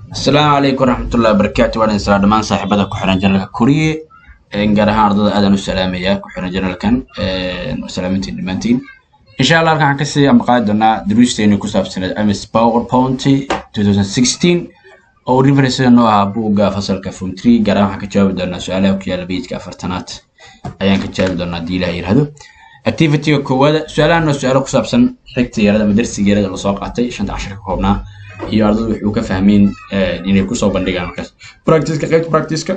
asalaamu calaykum waraxmatullahi wabarakaatu waan idin salaa dhammaan saaxiibada ku xiran janalka kuriye gaar ahaan ardada aadaan u salaamaya ku xiran janalkan salaamintiin dhammaantiin insha allah halkan waxaan kasii ambaqaadi doonaa duruusteeni ku saabsaneed ms powerpoint 2016 oo reference noo ahaa buugga fasalka form 3 gaar ahaan waxaan ka jawaabi doonaa su-aalaha ku yaala bejka afartanaad ayaan ka jawaabi doonaa haddii ilaah yirahdo activityga koowaada su-aalahan oo su-aalo ku saabsan xigta yarada ama darsiga yarada lasoo qaatay shanta cashar ka koobnaa iyo ardadu wuxuu ka fahmeen inay kusoo bandhigaan markaas practiceka qaybta practiceka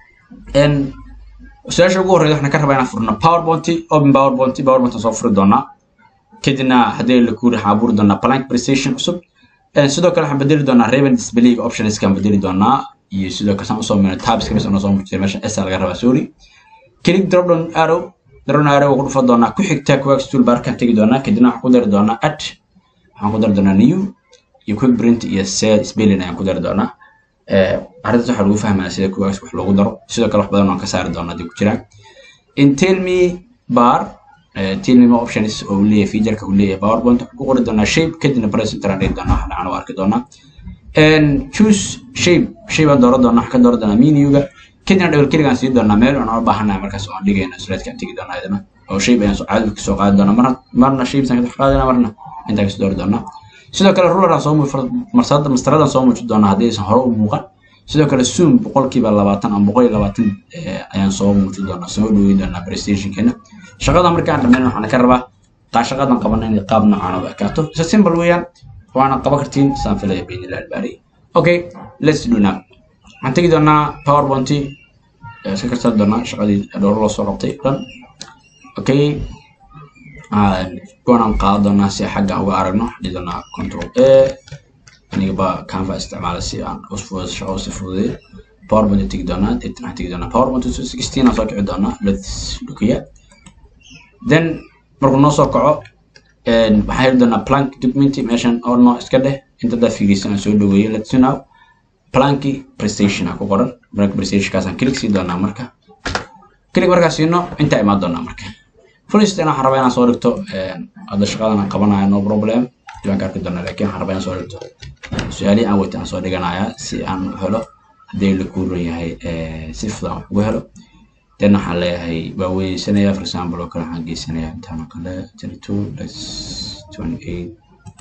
su-aasha ugu horreyda waxaan ka rabaa inaan furno powerpoint open powerpoint powerpoint soo furi doonaa kadibna haddii la kuuri waxaan abuuri doonaa blank presentation cusub sidoo kale waxaan bedeli doonaa raven displayga optionskaan bedeli doonaa iyo sidoo kale saan usoo mino tabska bis anoo soo muujiyay meesha s laga rabaa sorry click drop down arrow drop down arrow ku dhufan doonaa ku xigta coax toolbarkan tegi doonaa kadibna waxaan ku dari doonaa add waxaan ku dari doonaa new iyo quick print iyo set spelling ayaan ku dari doonaa arrintaas waxaa lagu fahmaa sida kuwaas wax loogu daro sidoo kale wax badan waan ka saari doonaa haddii ku jiraan in tell me bar tell me more options oo uu leeyahay featureka uu leeyahay powerpoint waxaan ku qori doonaa shape kadibna press enter aan dhigi doonaa wax dhacan u arki doonaa choose shape shape aan dooran doonaa waxaan ka dooran doonaa menuga kadibna double click aan sii doonaa meel aan u baahanahay markaas oo aan dhigayna slide-ka aan tegi doonaa idana oo shape ayaan caadi kasoo qaadi doonaa marna marna shapes aan ka qaadana marna intaan kasoo doori doonaa sidoo kale ruleraan soo marsada mastaradan soo muujin doonaa haddii aysan hore u muuqan sidoo kale zoom boqolkiiba labaatan ama boqol iyo labaatan ayaan soo muujin doonaa soo dhaweyn doonaa prestationkeena shaqada markaan dhammayn waxaan ka rabaa taa shaqadan qabana inay qaab noocaan u ekaato isa simple weeyaan waana qaban kartiin saan filaya baynila albaariy okay let's do now waxaan tegi doonaa powerpoint iska karsan doonaa shaqadii dhowr loo soo qabtay dhan okay kuwanaan qaadan doonaa si xagga uga aragno waxaan doonaa control a anigaba canva isticmaala si aan shaqo si fududeeyo powerpoint tegi doonaa deetana waxaan tegi doonaa powerpoint sixteen aan soo kici doonaa let's look here then markuu noo soo kaco waxaan heli doonaa plank document meeshan oo noo iska dheh inta daa fiiriysan aan soo dhaweeyo let's now planki prestation aan ku qoran plank prestationkaasaan click sii doonaa marka click markaa siino intaa imaan doonaa marka first waxaan rabaa inaan soo dhigto hadda shaqadan aan qabanayo no problem waan ka arki doonaa laakiin waxaan rabaa inaan soo dhigto su-aalihii aan weyta aan soo dhiganaya si aan u helo haddii la kuuran yahay si fudan wax ugu helo then waxaan leeyahay waa weysanayaa for example oo kale waxaan geysanayaa intaan oo kale thirty two plus twenty eight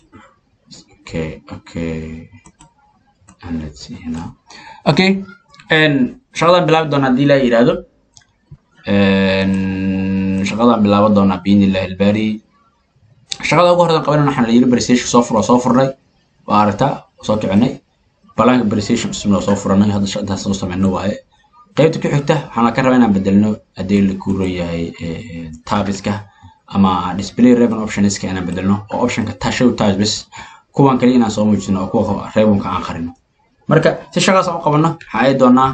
okay okay and let's see now okay shaqadan bilaabi doonaa haddii la yidhaahdo shaqadaan bilaaban doonaa biidnillahi albaari shaqada ugu horreyn qabanayna waxaan la yiri presentation soo furo soo furnay waa aragtaa soo kicinay balaanka presentation cusubna soo furanay hadda intaas soo sameyno waaye qaybta ku xigta waxaan ka rabaa inaan bedelno haddii la kuuro yahay tabiska ama display reven optionska inaan bedelno oo optionka tashow tabs bes kuwan kale inaan soo muujino oo kuwa revenka aan qarino marka si shaqaas aan u qabanno waxaa ay doonaa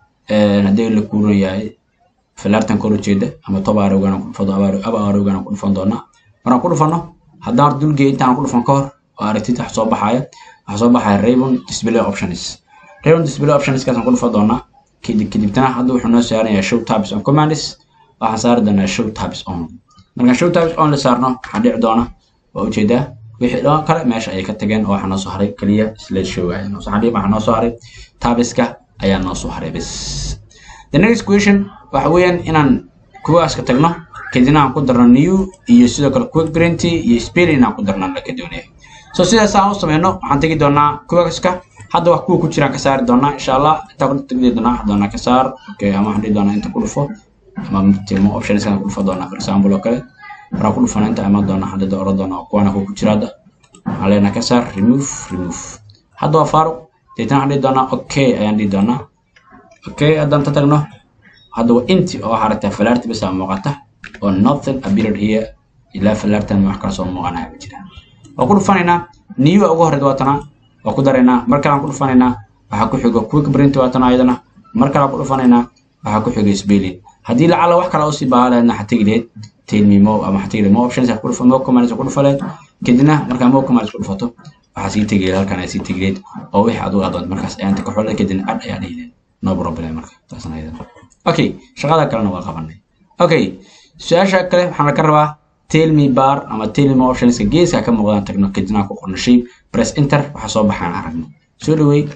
haddii la kuuro yahay filaartan kor ujeeda ama toba arowgaan ku dhufado aba arowgaan ku dhufan doonaa markaan ku dhufano haddaan dulgeey intaan ku dhufan ka hor oo aragtid wax soo baxaya waxaa soo baxaya raven display options raven display optionskaasaan ku dhufan doonaa kadib kadibtana hadda wuxuu noo saaranayaa show tabs on commands waxaan saari doonaa show tabs on markaan show tabs on la saarno waxaa dhici doona waa ujeedaa wixii dhan kale meesha ayay ka tageen oo waxaa noo soo haray keliya slide show ayaa noo soo haray waxaa noo soo haray tabiska ayaa noo soo haray bes the next question waxa weeyaan inaan kuwaaska tagno kadibna aan ku darno new iyo sidoo kale quick print iyo spelling aan ku darno laka doonaya so sidaas aan u sameyno waxaan tegi doonaa kuwaaska hadda wax kuwa ku jiraan ka saari doonaa insha allah intaa ku tegi doonaa waxaan doonaa ka saar okay ama waxaan dhihi doonaa inta ku dhufo ama tilmo options kan ku dhufo doonaa for example oo kale maraan ku dhufana inta imaan doonaa hadda da oran doonaa kuwana kuwa ku jira hadda waxaan leenahay ka saar remove remove hadda waa faaruq deetana waxaan dhihi doonaa okay ayaan dhihi doonaa okay haddaan ta tagno hadda waa inti oo waxaa aragtaa falaarti bas aa muuqata oo nothing appeared here ilaa falaartan wax kala soo muuqanaya ma jiraan waa ku dhufanaynaa new ugu horreyd waatana waa ku daraynaa mar kale aan ku dhufanaynaa waxaa ku xigo quick print waatana ayadana mar kale aan ku dhufanaynaa waxaa ku xigo spelling haddii lacala wax kale usii baahan lahaydna waxaa tegi lahayd tell me more ama waxaa tegi lahayd more options ku dhufa more commands ku dhufa lahayd kadibna markaa more commands ku dhufato waxaa sii tegi lahayd halkan ay sii tegi lahayd oo wixii adigu adoon markaas ayaanta ka xolay kadibna ad ayaa dhihi lahayd no problem marka taasna ayadana okay shaqada kalena waa qabanay okay su-aasha kale waxaan ka rabaa tell me bar ama tell me optionska geeska ka muuqdaan tagno kadibna ku qorno shape press enter waxa soo baxaan aragno soo dhaweey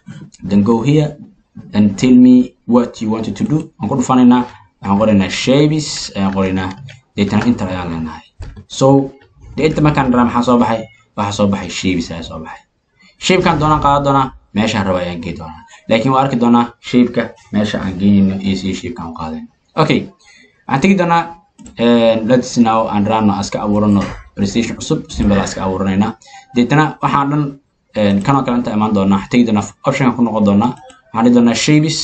then go here and tell me what you wanted to do waan ku dhufanaynaa waxaan qoraynaa shapes ayaan qoraynaa deetana inter ayaan leenahay so de inta markaan dharaa maxaa soo baxay waxaa soo baxay shapes ayaa soo baxay shapekan doonaan qaadan doonaa meeshaan raba ayaan gey doonaa laakiin waa arki doonaa shapeka meesha aan geynayno iyo si shapekan u qaadayno okay waxaan tegi doonaa let's now aan raano iska abuurano presentation cusub symbol iska abuuranaynaa deetana waxaan dhan kanoo kale inta imaan doonaa waxaan tegi doonaa optionkan ku noqon doonaa waxaan dhihi doonaa shapes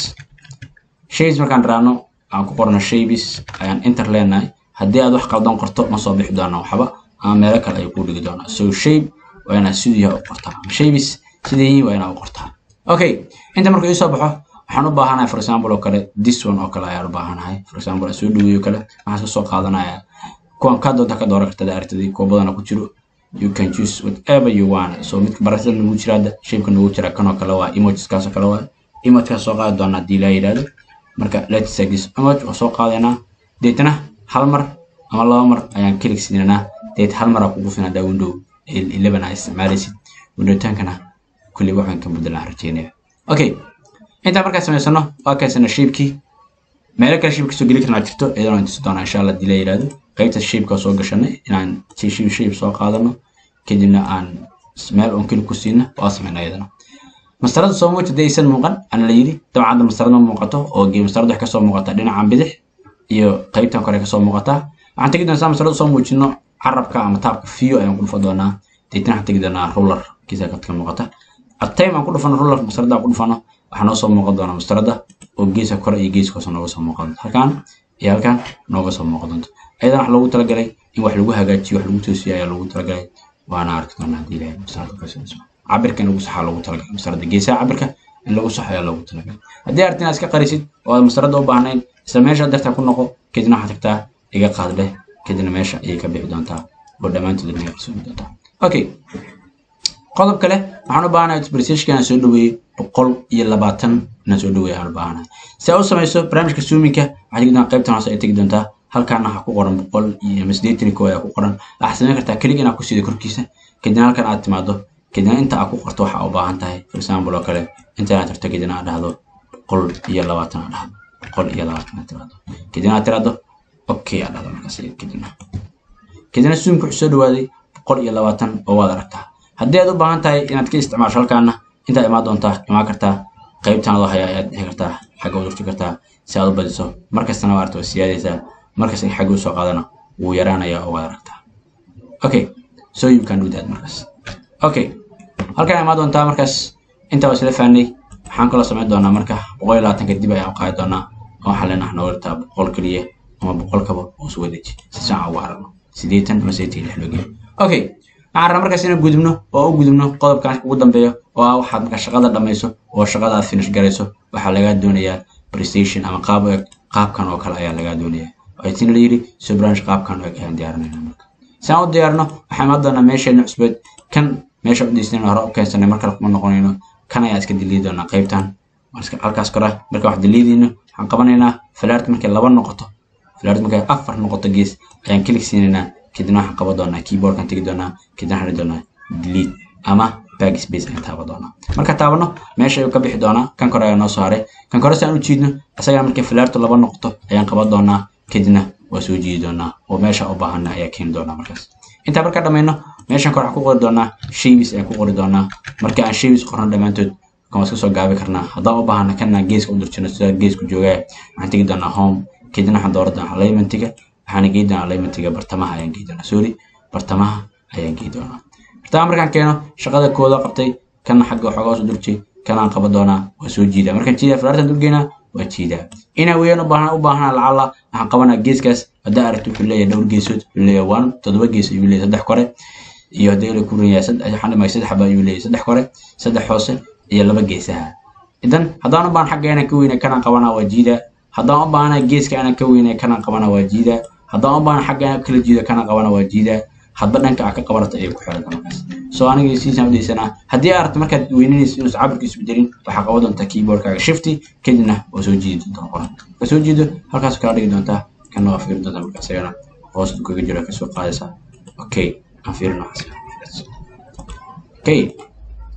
shapes markaan raano aan ku qorno shapes ayaan enter leenahay haddii aad wax qaldan qorto ma soo bixi doonaa waxba ama meelo kale ayuu kuu dhigi doonaa so shape waa inaad siduu yahay u qortaa shapes sidii yihiin waa inaad u qortaa okay inta markuu iisoo baxo waxaan u baahanahay for example oo kale this one oo kale ayaan u baahanahay for example aan soo dhaweeyo kale waxaan iska soo qaadanayaa kuwan kaa doonta ka dooran kartada aragtidii kuwa badana ku jiro you can choose whatever you want so midka barashada nagu jira hadda shapeka nagu jira kanoo kale waa emojiskaasoo kale waa emojkaas soo qaadi doonaa haddii laa yidhaahdo marka let's take this image oo soo qaadaynaa deetana hal mar ama laba mar ayaan click siinanaa deet hal mar aa kugu filan haddaa window eleven aa isticmaalaysid windowtankana kulli waxaan ka bedelaan rajeynaya okay intaa markaa samaysano waa kaysana shapekii meelo kale shape kasoo geli karnaa jirto iyadana tusi doonaa insha allah hadii la yidhaahdo qaybta shapeka soo gashanay inaan shape shape soo qaadano kadibna aan meel on keli ku siino waa samayna iyadana mastarada soo muuji hadii aysan muuqan ana la yidhi dabcan hadda mastarada ma muuqato oo gee mastarada wax kasoo muuqata dhinacan bidix iyo qaybtan kore kasoo muuqataa waxaan tegi doonaa mastarada soo muujino carabka ama taabka view ayaan ku dhufa doonaa deetana waxaan tegi doonaa ruler kiisa ka muuqata atime aan ku dhufano ruler mastarada aan ku dhufano waxaa noo soo muuqan doonaa mastarada oo geeska kore iyo geeska hoose nooga soo muuqan doonto halkaan iyo halkaan nooga soo muuqan doonto ayadan wax loogu talagalay in wax lagu hagaajiyo wax lagu toosiyo ayaa loogu talagalay waana arki doonaa haddii ilahay mastarada kasoo cabirka in lagu saxaa loogu talagalay mastarada geesaha cabirka in lagu saxo ayaa loogu talagalay haddii aragti inaad iska qarisid oo aad mastarada u baahnayn isla meesha dartaa ku noqo kadibna waxaad tagtaa iga qaad leh kadibna meesha ayay ka bixi doontaa oo dhammaantood inaga qarsooni doontaa okay qodob kale waxaan u baahanahay expressishka inaan soo dhaweeyey boqol iyo labaatan inaan soo dhaweeyey aan u baahanahay si aad u samayso barnaamijka zoominka waxaad tegi doontaa qaybtan hoose ay tegi doontaa halkaana waxaa ku qoran boqol iyo ama siddeetan koo ayaa ku qoran waxaad samayn kartaa kelig inaad ku siido korkiisa kadibna halkan aad timaado kadibna inta aad ku qorto waxa u baahan tahay for example oo kale inta inaad tagto kadibna aad dhahdo boqol iyo labaatan aad dhahdo boqol iyo labaatan aad tiraahdo kadibna aad tiraahdo okay aad dhahdo markaas kadibna kadibna zoomka wuxuu soo dhawaaday boqol iyo labaatan oo waad aragtaa haddii aad u baahan tahay inaad ka isticmaasho halkaana intaad imaan doontaa imaan kartaa qaybtan adoo haya ayaad dhixi kartaa xagga u durti kartaa si aad u badiso markastana waa arta waa siyaadaysaa markasta in xagga usoo qaadana wuu yaraanayaa oo waad aragtaa okay so you can do that markaas okay halkaan imaan doontaa markaas intaa waa isla fahnay waxaan kaloo samayn doonaa marka boqol iyo labaatanka dib ayaan u qaadi doonaa oo waxaa leenaha nooga dhigtaa boqol keliya ama boqol kaba oo isu wadeeji si saaca ugu harano siddeetan ama siddeetan iyo lix loo geeyo okay waxaan rabaa markaas inaan gudubno oo u gudubno qodobkan ugu dambeeyo oo ah waxaad marka shaqada dhammayso oo shaqada aad finish garayso waxaa lagaa doonayaa prestation ama qaab eg qaabkan oo kale ayaa lagaa doonayaa waxaytina la yidhi sobranch qaabkan oo eg ayaan diyaarinayna marka si aan u diyaarino waxaan imaan doonaa meesheena cusbeed kan meesha u diisnayna hore u keensanay mar kale kuma noqonayno kan ayaa iska diliidi doonaa qaybtan halkaas kora marka wax diliidayno waxaan qabanaynaa falaart markay laba noqoto falaart markay afar noqoto gees ayaan kilig siinaynaa kadibna waxaan qaban doonaa keyboardkan tegi doonaa kadibna waxaan dhihi doonaa delete ama backspace ayaan taaban doonaa marka taabano meesha ayuu ka bixi doonaa kan kore ayaa noo soo haray kan kore si aan u jiidno isagana markay falaartu laba noqoto ayaan qaban doonaa kadibna waa soo jiidi doonaa oo meesha u baahana ayaa keeni doonaa markaas intaa markaa dhammayno meeshan kore waxaan ku qori doonaa shapes ayaan ku qori doonaa marka aan shapes qorno dhammaantood kan waa iska soo gaabi karnaa haddaan u baahana kana geeska u durjino sida geesku joogaa waxaan tegi doonaa home kadibna waxaan dooran doonaa alignmentiga waxaana gei doonaa alignmentiga bartamaha ayaan gei doonaa sorry bartamaha ayaan gei doonaa bartamaha markaan keeno shaqada kooda qabtay kana xagga waxoogaa soo durjay kanaan qaban doonaa waa soo jiidaa markaan jiidaa falaartan durgeynaa waa jiidaa inaa weeyaan u baahan u baahanaa lacala waxaan qabanaa geeskaas haddaa aragti wuxuu leeyahay dhowr geesood wuxuu leeyahay one toddoba gees ayuu leeyahay saddex kore iyo haddii la kuran yahay saddex waxaan dhimay saddex xaba ayuu leeyahay saddex kore saddex hoose iyo laba geesaha idan haddaan u baahan xagga inaan ka weynay kanaan qabanaa waa jiidaa haddaan u baahanaa geeska inaan ka weynay kanaan qabanaa waa jiidaa haddaan u baahan xagga inaan kala jiido kanaan qabanaa waa jiidaa hadba dhanka aa ka qabarata ayay ku xiran markaas soo aniga siisaan u daysanaa haddii aad aragto markaad weyninaysa inuusan cabirkiisu bedelin waxaa qaban doontaa keyboardkaaga shifty kadibna waa soo jiidi doontaa qoran marka soo jiido halkaas kala dhigi doontaa kana waa fiirin doontaa marka isagana hoos kaga jiro kasoo qaadaysaa okay aan fiirin waxaas okay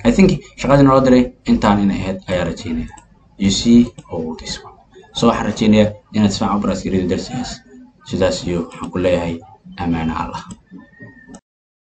i think shaqadii naloo diray intaan inay ahayd ayaa rajeynaya you see all this one so waxaan rajeynayaa inaad isfaacan u baraskarido darsigaas sidaas iyo waxaan ku leeyahay amaana allah